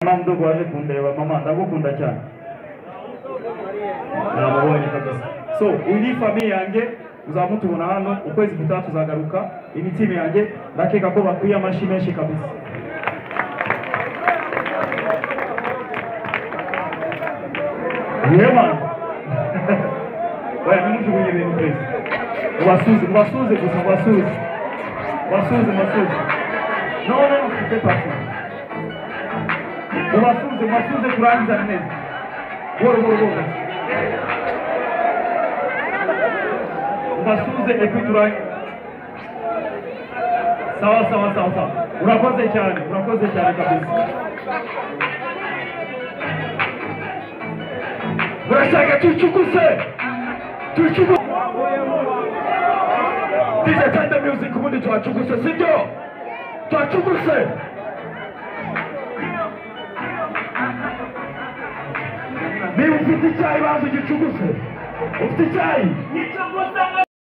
mama mdogo waje kundeba mama ndagukunda cyane namubonye kabisa so uyu ni famiye yanjye uzamutubona hano ukwezi gutaha tuzagaruka imitima yanjye ndakeka ko bakwiye amashyi menshi kabisa yema oya nimujugunye ibintu kwezi ubasuze ubasuze gusa ubasuze ubasuze ubasuze no no mfite pasi ubasuze ubasuze kurangiza neza boro boro boro ubasuze epi turangiza sawa sawa sawa sawa urakoze cyane urakoze cyane kabisa murashaka tucukuze tucukuze DJ Tanda Music ubundi twacuguse sibyo twacuguse niba ufite icyayi baza ugicuguse ufite icyayi Gicuguse